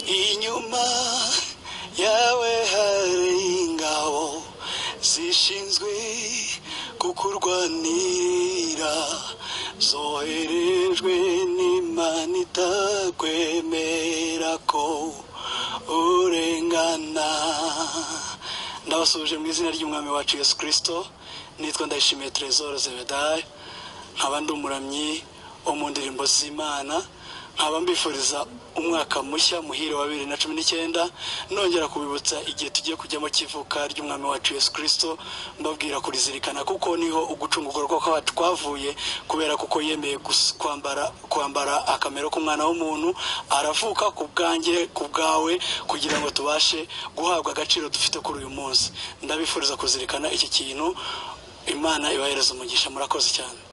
inyuma yawe hari ingabo zishinzwe kukurwanira zoherejwe n'imana itakwemera ko urengana ndabasuje mu izina ry'umwami wacu yesu kirisito nitwa ndayishimiye terezoro zebedayo nkaba ndi umuramyi wo mu ndirimbo z'imana nkaba mbifuriza umwaka mushya muhire wa bibiri na cumi n'icyenda nongera kubibutsa igihe tugiye kujyamo kivuka ry'umwami wacu yesu kirisito mbabwira kurizirikana kuko niho ugucungurwa kuko twavuye kubera kuko yemeye gus- kwambara kwambara akamero k'umwana w'umuntu aravuka ku bwanjye ku bwawe kugira ngo tubashe guhabwa agaciro dufite kuri uyu munsi ndabifuriza kuzirikana iki kintu imana ibahereza umugisha murakoze cyane